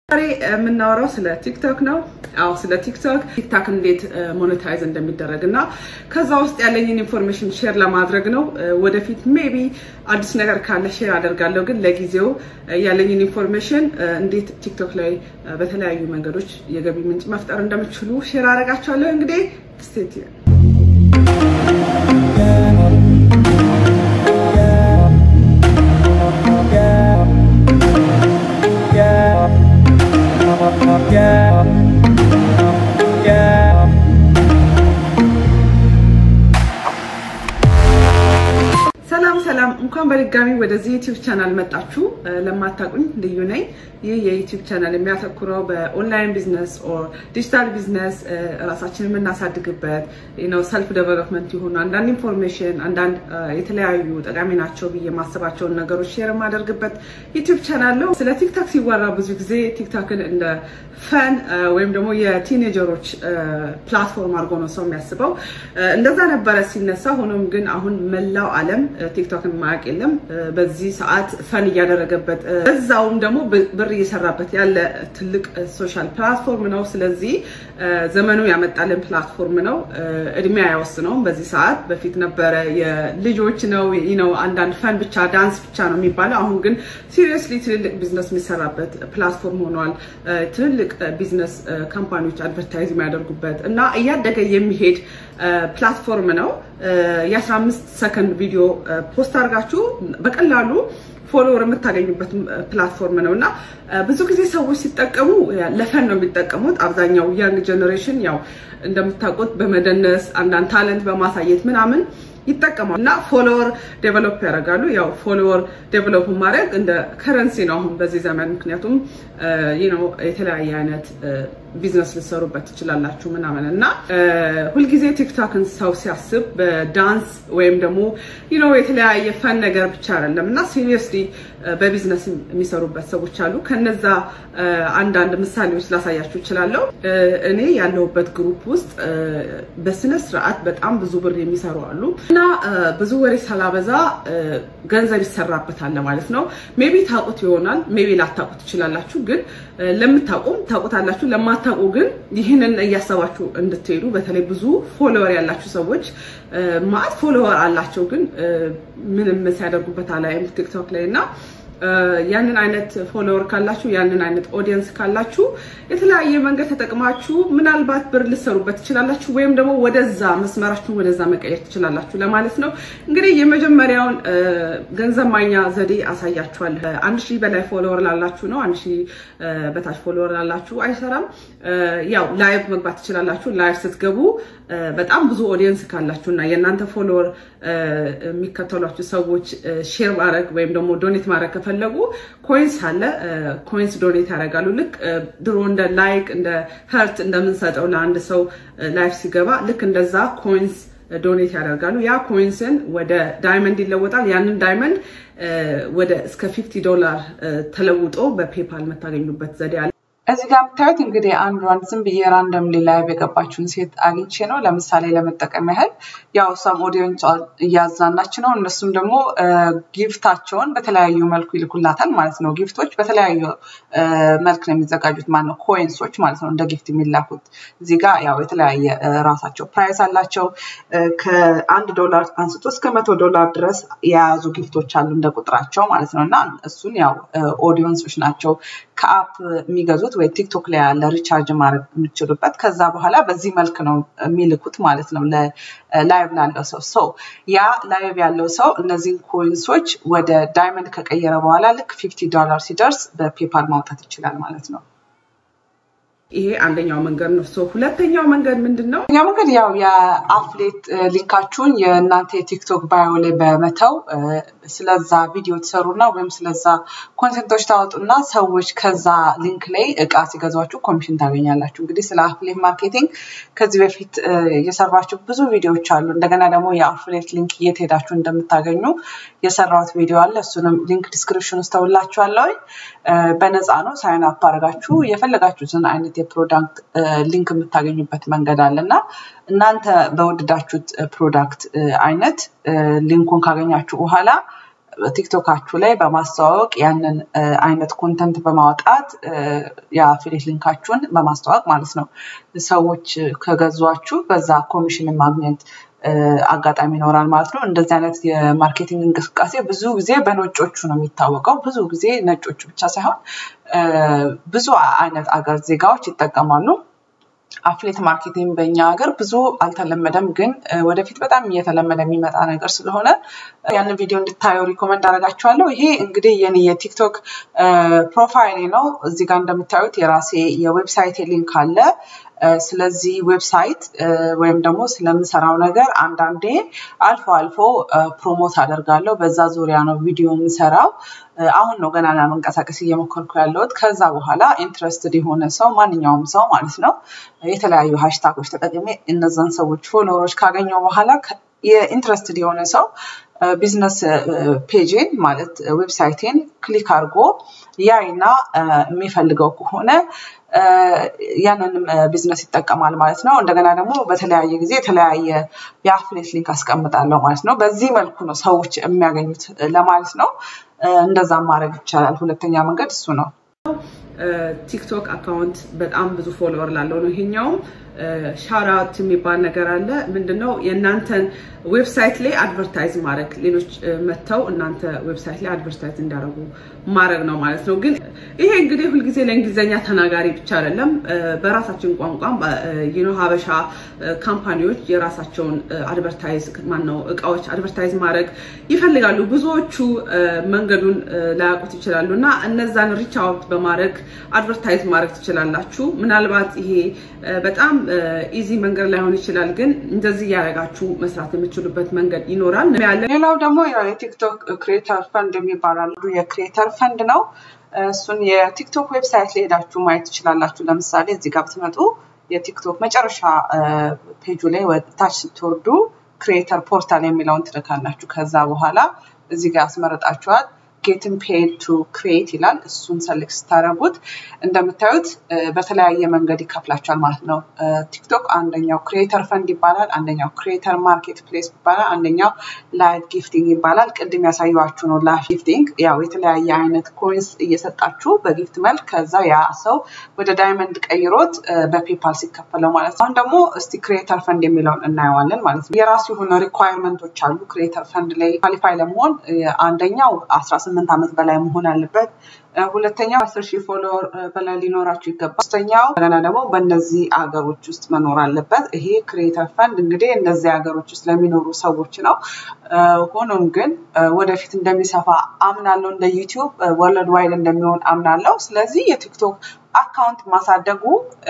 ዛሬ የምናወራው ስለ ቲክቶክ ነው። አዎ ስለ ቲክቶክ ቲክታክ እንዴት ሞኔታይዝ እንደሚደረግ እና ከዛ ውስጥ ያለኝን ኢንፎርሜሽን ሼር ለማድረግ ነው። ወደፊት ሜቢ አዲስ ነገር ካለ ሼር አደርጋለሁ። ግን ለጊዜው ያለኝን ኢንፎርሜሽን እንዴት ቲክቶክ ላይ በተለያዩ መንገዶች የገቢ ምንጭ መፍጠር እንደምችሉ ሼር አደርጋቸዋለሁ። እንግዲህ ስቴት ሰላም ሰላም፣ እንኳን በድጋሚ ወደዚህ ዩቲዩብ ቻናል መጣችሁ። ለማታውቁኝ ልዩ ነኝ። ይህ የዩቲዩብ ቻናል የሚያተኩረው በኦንላይን ቢዝነስ ኦር ዲጂታል ቢዝነስ ራሳችንን የምናሳድግበት ነው፣ ሰልፍ ዴቨሎፕመንት የሆኑ አንዳንድ ኢንፎርሜሽን፣ አንዳንድ የተለያዩ ጠቃሚ ናቸው ብዬ የማስባቸውን ነገሮች ሼር የማደርግበት ዩቲዩብ ቻናል ነው። ስለ ቲክታክ ሲወራ ብዙ ጊዜ ቲክታክን እንደ ፈን ወይም ደግሞ የቲኔጀሮች ፕላትፎርም አድርጎ ነው ሰው የሚያስበው። እንደዛ ነበረ ሲነሳ። ሆኖም ግን አሁን መላው ዓለም ቲክቶክን ማያውቅ የለም። በዚህ ሰዓት ፈን እያደረገበት እዛውም ደግሞ ብር እየሰራበት ያለ ትልቅ ሶሻል ፕላትፎርም ነው። ስለዚህ ዘመኑ ያመጣልን ፕላትፎርም ነው። እድሜ አይወስነውም። በዚህ ሰዓት በፊት ነበረ የልጆች ነው ነው አንዳንድ ፈን ብቻ ዳንስ ብቻ ነው የሚባለው። አሁን ግን ሲሪየስሊ ትልልቅ ቢዝነስ የሚሰራበት ፕላትፎርም ሆኗል። ትልልቅ ቢዝነስ ካምፓኒዎች አድቨርታይዝ የሚያደርጉበት እና እያደገ የሚሄድ ፕላትፎርም ነው። የ15 ሰከንድ ቪዲዮ ፖስት አድርጋችሁ በቀላሉ ፎሎወር የምታገኙበት ፕላትፎርም ነው እና ብዙ ጊዜ ሰዎች ሲጠቀሙ ለፈን ነው የሚጠቀሙት። አብዛኛው ያንግ ጀኔሬሽን ያው እንደምታውቁት በመደነስ አንዳንድ ታለንት በማሳየት ምናምን ይጠቀማሉ እና ፎሎወር ዴቨሎፕ ያደርጋሉ። ያው ፎሎወር ዴቨሎፕ ማድረግ እንደ ከረንሲ ነው አሁን በዚህ ዘመን። ምክንያቱም ነው የተለያየ አይነት ቢዝነስ ልሰሩበት ትችላላችሁ ምናምን እና ሁልጊዜ ቲክቶክን ሰው ሲያስብ በዳንስ ወይም ደግሞ ነው የተለያየ ፈን ነገር ብቻ አይደለም እና ሲሪየስሊ በቢዝነስ የሚሰሩበት ሰዎች አሉ። ከነዛ አንዳንድ ምሳሌዎች ላሳያችሁ እችላለሁ። እኔ ያለሁበት ግሩፕ ውስጥ በስነ ስርዓት በጣም ብዙ ብር የሚሰሩ አሉ እና ብዙ ወሬ ሳላበዛ ገንዘብ ይሰራበታል ማለት ነው። ሜቢ ታውቁት ይሆናል፣ ሜቢ ላታውቁት ትችላላችሁ። ግን ለምታውቁም ታውቁታላችሁ፣ ለማታውቁ ግን ይህንን እያሰባችሁ እንድትሄዱ በተለይ ብዙ ፎሎወር ያላችሁ ሰዎች ማት ፎሎወር አላቸው፣ ግን ምንም ሲያደርጉበት አላይም ቲክቶክ ላይ እና ያንን አይነት ፎሎወር ካላችሁ ያንን አይነት ኦዲየንስ ካላችሁ የተለያየ መንገድ ተጠቅማችሁ ምናልባት ብር ልሰሩበት ትችላላችሁ፣ ወይም ደግሞ ወደዛ መስመራችሁን ወደዛ መቀየር ትችላላችሁ ለማለት ነው። እንግዲህ የመጀመሪያውን ገንዘብ ማግኛ ዘዴ አሳያችኋል። አንድ ሺህ በላይ ፎሎወር ላላችሁ ነው። አንድ ሺህ በታች ፎሎወር ላላችሁ አይሰራም። ያው ላይቭ መግባት ትችላላችሁ። ላይቭ ስትገቡ በጣም ብዙ ኦዲየንስ ካላችሁ እና የእናንተ ፎሎወር የሚከተሏችሁ ሰዎች ሼር ማድረግ ወይም ደግሞ ዶኔት ማድረግ ከፈለጉ ኮይንስ አለ። ኮይንስ ዶኔት ያደርጋሉ። ልክ ድሮ እንደ ላይክ እንደ ሀርት እንደምንሰጠው ለአንድ ሰው ላይፍ ሲገባ ልክ እንደዛ ኮይንስ ዶኔት ያደርጋሉ። ያ ኮይንስን ወደ ዳይመንድ ይለወጣል። ያንን ዳይመንድ ወደ እስከ ፊፍቲ ዶላር ተለውጦ በፔፓል የምታገኙበት ዘዴ አለ። እዚህ ጋር የምታዩት እንግዲህ አንዷን ዝም ብዬ ራንደም ላይቭ የገባችውን ሴት አግኝቼ ነው ለምሳሌ ለመጠቀም ያህል ያው ሰም ኦዲየንስ እያዝናናች ነው። እነሱም ደግሞ ጊፍታቸውን በተለያዩ መልኩ ይልኩላታል ማለት ነው። ጊፍቶች በተለያዩ መልክ ነው የሚዘጋጁት ማለት ነው። ኮይንሶች ማለት ነው እንደ ጊፍት የሚላኩት። እዚህ ጋር ያው የተለያየ ራሳቸው ፕራይስ አላቸው። ከአንድ ዶላር አንስቶ እስከ መቶ ዶላር ድረስ የያዙ ጊፍቶች አሉ እንደ ቁጥራቸው ማለት ነው እና እሱን ያው ኦዲየንሶች ናቸው ከአፕ የሚገዙት ወይ ቲክቶክ ላይ ያለ ሪቻርጅ ማድረግ የምችሉበት ከዛ በኋላ በዚህ መልክ ነው የሚልኩት ማለት ነው ላይቭ ላለው ሰው ሰው ያ ላይቭ ያለው ሰው እነዚህን ኮይንሶች ወደ ዳይመንድ ከቀየረ በኋላ ልክ ፊፍቲ ዶላር ሲደርስ በፔፓል ማውጣት ይችላል ማለት ነው። ይሄ አንደኛው መንገድ ነው። ሶ ሁለተኛው መንገድ ምንድን ነው? ሁለተኛው መንገድ ያው የአፍሌት ሊንካችሁን የእናንተ የቲክቶክ ባዮ ላይ በመተው ስለዛ ቪዲዮ ትሰሩና ወይም ስለዛ ኮንቴንቶች ታወጡና ሰዎች ከዛ ሊንክ ላይ እቃ ሲገዟችሁ ኮሚሽን ታገኛላችሁ። እንግዲህ ስለ አፍሌት ማርኬቲንግ ከዚህ በፊት የሰራችሁ ብዙ ቪዲዮዎች አሉ። እንደገና ደግሞ የአፍሌት ሊንክ የት ሄዳችሁ እንደምታገኙ የሰራሁት ቪዲዮ አለ። እሱንም ሊንክ ዲስክሪፕሽን ውስጥ ተውላችኋለሁ። በነፃ ነው። ሳይን አፕ አድርጋችሁ የፈለጋችሁትን አይነት የፕሮዳክት ሊንክ የምታገኙበት መንገድ አለ እና እናንተ በወደዳችሁት ፕሮዳክት አይነት ሊንኩን ካገኛችሁ በኋላ ቲክቶካችሁ ላይ በማስተዋወቅ ያንን አይነት ኮንተንት በማውጣት የአፊሌት ሊንካችሁን በማስተዋወቅ ማለት ነው ሰዎች ከገዟችሁ በዛ ኮሚሽን ማግኘት አጋጣሚ ይኖራል ማለት ነው። እንደዚህ አይነት የማርኬቲንግ እንቅስቃሴ ብዙ ጊዜ በነጮቹ ነው የሚታወቀው። ብዙ ጊዜ ነጮቹ ብቻ ሳይሆን ብዙ አይነት አገር ዜጋዎች ይጠቀማሉ። አፍሌት ማርኬቲንግ በእኛ ሀገር ብዙ አልተለመደም፣ ግን ወደፊት በጣም እየተለመደ የሚመጣ ነገር ስለሆነ ያንን ቪዲዮ እንድታየው ሪኮመንድ አደርጋችኋለሁ። ይሄ እንግዲህ የኔ የቲክቶክ ፕሮፋይሌ ነው። እዚህ ጋር እንደምታዩት የራሴ የዌብሳይት ሊንክ አለ። ስለዚህ ዌብሳይት ወይም ደግሞ ስለምሰራው ነገር አንዳንዴ አልፎ አልፎ ፕሮሞት አደርጋለሁ። በዛ ዙሪያ ነው ቪዲዮ የምሰራው። አሁን ነው ገና ለመንቀሳቀስ እየሞከርኩ ያለሁት። ከዛ በኋላ ኢንትረስትድ የሆነ ሰው ማንኛውም ሰው ማለት ነው የተለያዩ ሃሽታጎች ተጠቅሜ እነዛን ሰዎች ፎሎወሮች ካገኘው በኋላ የኢንትረስትድ የሆነ ሰው ቢዝነስ ፔጅን ማለት ዌብሳይቴን ክሊክ አድርጎ ያይና የሚፈልገው ከሆነ ያንንም ቢዝነስ ይጠቀማል ማለት ነው። እንደገና ደግሞ በተለያየ ጊዜ የተለያየ የአፍሌት ሊንክ አስቀምጣለሁ ማለት ነው። በዚህ መልኩ ነው ሰዎች የሚያገኙት ለማለት ነው። እንደዛ ማድረግ ይቻላል። ሁለተኛ መንገድ እሱ ነው። ቲክቶክ አካውንት በጣም ብዙ ፎሎወር ላለው ነው። ይሄኛውም ሻራት የሚባል ነገር አለ። ምንድነው የእናንተን ዌብሳይት ላይ አድቨርታይዝ ማድረግ ሌሎች መጥተው እናንተ ዌብሳይት ላይ አድቨርታይዝ እንዲያደርጉ ማድረግ ነው ማለት ነው። ግን ይሄ እንግዲህ ሁልጊዜ ለእንግሊዝኛ ተናጋሪ ብቻ አይደለም። በራሳችን ቋንቋም ዩኖ ሀበሻ ካምፓኒዎች የራሳቸውን አድቨርታይዝ ማነው እቃዎች አድቨርታይዝ ማድረግ ይፈልጋሉ። ብዙዎቹ መንገዱን ላያውቁት ይችላሉ እና እነዛን ሪች አውት በማድረግ አድቨርታይዝ ማድረግ ትችላላችሁ። ምናልባት ይሄ በጣም ኢዚ መንገድ ላይሆን ይችላል፣ ግን እንደዚህ እያደረጋችሁ መስራት የምችሉበት መንገድ ይኖራል። ሌላው ደግሞ የቲክቶክ ክሬተር ፈንድ የሚባል አንዱ የክሬተር ፈንድ ነው። እሱን የቲክቶክ ዌብሳይት ላይ ሄዳችሁ ማየት ትችላላችሁ። ለምሳሌ እዚህ ጋር ብትመጡ የቲክቶክ መጨረሻ ፔጁ ላይ ታች ስትወርዱ ክሬተር ፖርታል የሚለውን ትልካላችሁ። ከዛ በኋላ እዚህ ጋር ያስመረጣችኋል ጌትን ፔድ ቱ ክሬት ይላል። እሱን ሰሌክት ስታደረጉት እንደምታዩት በተለያየ መንገድ ይከፍላቸዋል ማለት ነው። ቲክቶክ አንደኛው ክሬተር ፈንድ ይባላል፣ አንደኛው ክሬተር ማርኬት ፕሌስ ይባላል፣ አንደኛው ላይት ጊፍቲንግ ይባላል። ቅድም ያሳየኋችሁ ነው ላይት ጊፍቲንግ። ያው የተለያየ አይነት ኮይንስ እየሰጣችሁ በጊፍት መልክ ከዛ ያ ሰው ወደ ዳይመንድ ቀይሮት በፔፓል ሲከፈለው ማለት ነው። አሁን ደግሞ እስቲ ክሬተር ፈንድ የሚለውን እናየዋለን ማለት ነው። የራሱ የሆነ ሪኳየርመንቶች አሉ። ክሬተር ፈንድ ላይ ኳሊፋይ ለመሆን አንደኛው አስራ ስምንት ዓመት በላይ መሆን አለበት። ሁለተኛው አስር ሺህ ፎሎወር በላይ ሊኖራችሁ ይገባል። ሶስተኛው እንደገና ደግሞ በእነዚህ ሀገሮች ውስጥ መኖር አለበት። ይሄ ክሬተር ፈንድ እንግዲህ እነዚህ ሀገሮች ውስጥ ለሚኖሩ ሰዎች ነው። ሆኖም ግን ወደፊት እንደሚሰፋ አምናለሁ። እንደ ዩቲዩብ ወርልድ ዋይድ እንደሚሆን አምናለሁ። ስለዚህ የቲክቶክ አካውንት ማሳደጉ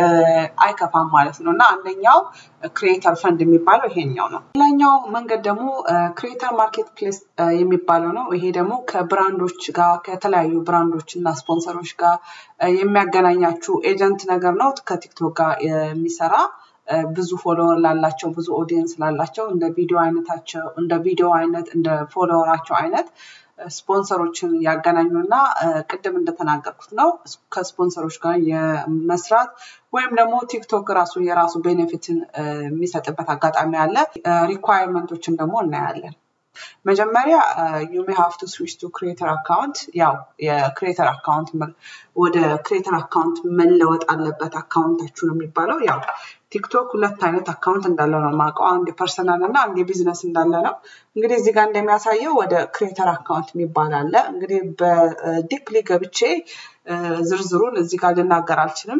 አይከፋም ማለት ነው እና አንደኛው ክሬተር ፈንድ የሚባለው ይሄኛው ነው። ሌላኛው መንገድ ደግሞ ክሬተር ማርኬት ፕሌስ የሚባለው ነው። ይሄ ደግሞ ከብራንዶች ጋር ከተለያዩ ብራንዶች እና ስፖንሰሮች ጋር የሚያገናኛችሁ ኤጀንት ነገር ነው። ከቲክቶክ ጋር የሚሰራ ብዙ ፎሎወር ላላቸው ብዙ ኦዲየንስ ላላቸው እንደ ቪዲዮ አይነታቸው እንደ ቪዲዮ አይነት እንደ ፎሎወራቸው አይነት ስፖንሰሮችን ያገናኙና ቅድም እንደተናገርኩት ነው ከስፖንሰሮች ጋር የመስራት ወይም ደግሞ ቲክቶክ ራሱ የራሱ ቤኔፊትን የሚሰጥበት አጋጣሚ አለ። ሪኳየርመንቶችን ደግሞ እናያለን። መጀመሪያ ዩ ሜ ሃቭ ቱ ስዊች ቱ ክሬተር አካውንት። ያው የክሬተር አካውንት ወደ ክሬተር አካውንት መለወጥ አለበት አካውንታችሁ ነው የሚባለው። ያው ቲክቶክ ሁለት አይነት አካውንት እንዳለ ነው የማውቀው። አንድ የፐርሰናል እና አንድ የቢዝነስ እንዳለ ነው። እንግዲህ እዚህ ጋር እንደሚያሳየው ወደ ክሬተር አካውንት የሚባል አለ። እንግዲህ በዲፕሊ ገብቼ ዝርዝሩን እዚህ ጋር ልናገር አልችልም።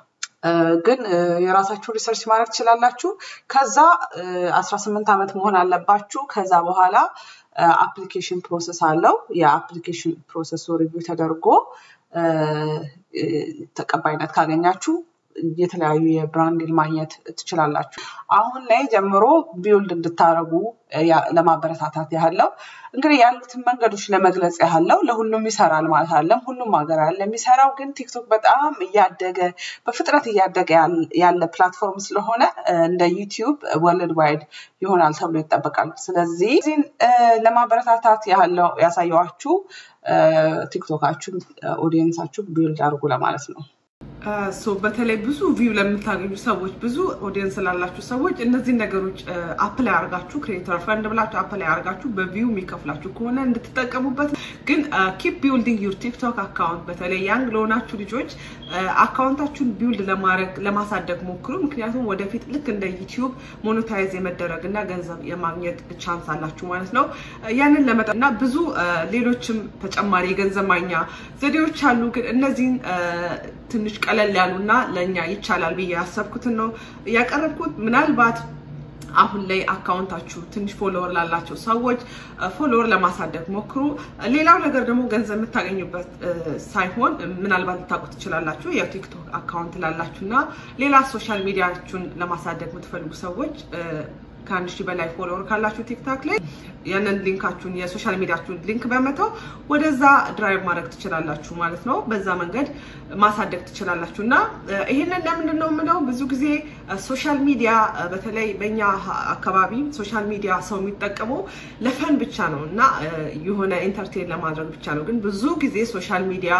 ግን የራሳችሁ ሪሰርች ማድረግ ትችላላችሁ። ከዛ አስራ ስምንት ዓመት መሆን አለባችሁ። ከዛ በኋላ አፕሊኬሽን ፕሮሰስ አለው። የአፕሊኬሽን ፕሮሰሱ ሪቪው ተደርጎ ተቀባይነት ካገኛችሁ የተለያዩ የብራንድ ማግኘት ትችላላችሁ። አሁን ላይ ጀምሮ ቢውልድ እንድታደረጉ ለማበረታታት ያህለው እንግዲህ ያሉትን መንገዶች ለመግለጽ ያህለው ለሁሉም ይሰራል ማለት አለም። ሁሉም ሀገር ያለ የሚሰራው ግን ቲክቶክ በጣም እያደገ በፍጥነት እያደገ ያለ ፕላትፎርም ስለሆነ እንደ ዩቲዩብ ወርልድ ዋይድ ይሆናል ተብሎ ይጠበቃል። ስለዚህ እዚህን ለማበረታታት ያህለው ያሳየዋችሁ ቲክቶካችሁ ኦዲየንሳችሁ ቢውልድ አድርጉ ለማለት ነው። ሶ በተለይ ብዙ ቪው ለምታገኙ ሰዎች ብዙ ኦዲየንስ ላላችሁ ሰዎች እነዚህን ነገሮች አፕላይ አርጋችሁ ክሬተር ፈንድ ብላችሁ አፕላይ አርጋችሁ በቪው የሚከፍላችሁ ከሆነ እንድትጠቀሙበት። ግን ኪፕ ቢልዲንግ ዩር ቲክቶክ አካውንት በተለይ ያንግ ለሆናችሁ ልጆች አካውንታችሁን ቢውልድ ለማድረግ ለማሳደግ ሞክሩ። ምክንያቱም ወደፊት ልክ እንደ ዩቲዩብ ሞኔታይዝ የመደረግ እና ገንዘብ የማግኘት ቻንስ አላችሁ ማለት ነው። ያንን ለመጠ እና ብዙ ሌሎችም ተጨማሪ የገንዘብ ማግኛ ዘዴዎች አሉ። ግን እነዚህን ትንሽ ቀለል ያሉና ለእኛ ይቻላል ብዬ ያሰብኩትን ነው ያቀረብኩት። ምናልባት አሁን ላይ አካውንታችሁ ትንሽ ፎሎወር ላላቸው ሰዎች ፎሎወር ለማሳደግ ሞክሩ። ሌላው ነገር ደግሞ ገንዘብ የምታገኙበት ሳይሆን ምናልባት ልታውቁ ትችላላችሁ። የቲክቶክ አካውንት ላላችሁ እና ሌላ ሶሻል ሚዲያችሁን ለማሳደግ የምትፈልጉ ሰዎች ከአንድ ሺህ በላይ ፎሎወር ካላችሁ ቲክታክ ላይ ያንን ሊንካችሁን የሶሻል ሚዲያችሁን ሊንክ በመተው ወደዛ ድራይቭ ማድረግ ትችላላችሁ ማለት ነው። በዛ መንገድ ማሳደግ ትችላላችሁ እና ይህንን ለምንድን ነው የምለው ብዙ ጊዜ ሶሻል ሚዲያ በተለይ በእኛ አካባቢ ሶሻል ሚዲያ ሰው የሚጠቀመው ለፈን ብቻ ነው እና የሆነ ኢንተርቴን ለማድረግ ብቻ ነው። ግን ብዙ ጊዜ ሶሻል ሚዲያ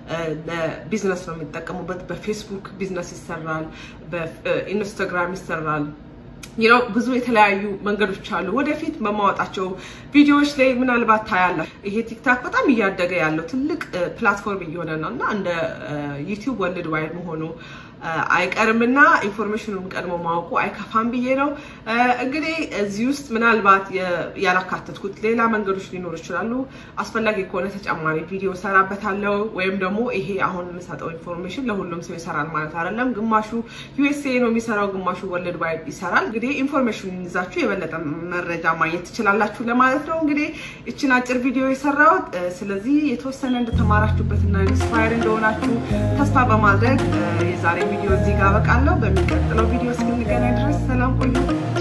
ለቢዝነስ ነው የሚጠቀሙበት። በፌስቡክ ቢዝነስ ይሰራል፣ በኢንስታግራም ይሰራል። ነው ብዙ የተለያዩ መንገዶች አሉ። ወደፊት በማወጣቸው ቪዲዮዎች ላይ ምናልባት ታያላችሁ። ይሄ ቲክታክ በጣም እያደገ ያለው ትልቅ ፕላትፎርም እየሆነ ነው እና እንደ ዩቲዩብ ወርልድ ዋይድ መሆኑ አይቀርምና ኢንፎርሜሽኑን ቀድሞ ማወቁ አይከፋም ብዬ ነው። እንግዲህ እዚህ ውስጥ ምናልባት ያላካተትኩት ሌላ መንገዶች ሊኖሩ ይችላሉ። አስፈላጊ ከሆነ ተጨማሪ ቪዲዮ ሰራበታለሁ። ወይም ደግሞ ይሄ አሁን የምሰጠው ኢንፎርሜሽን ለሁሉም ሰው ይሰራል ማለት አይደለም። ግማሹ ዩኤስኤ ነው የሚሰራው፣ ግማሹ ወርልድ ዋይድ ይሰራል። እንግዲህ ኢንፎርሜሽኑን ይዛችሁ የበለጠ መረጃ ማግኘት ትችላላችሁ ለማለት ነው። እንግዲህ ይችን አጭር ቪዲዮ የሰራሁት ስለዚህ የተወሰነ እንደተማራችሁበትና ኢንስፓየር እንደሆናችሁ ተስፋ በማድረግ የዛሬ ቪዲዮ እዚህ ጋር አበቃለሁ። በሚቀጥለው ቪዲዮ እስክንገናኝ ድረስ ሰላም ቆዩ።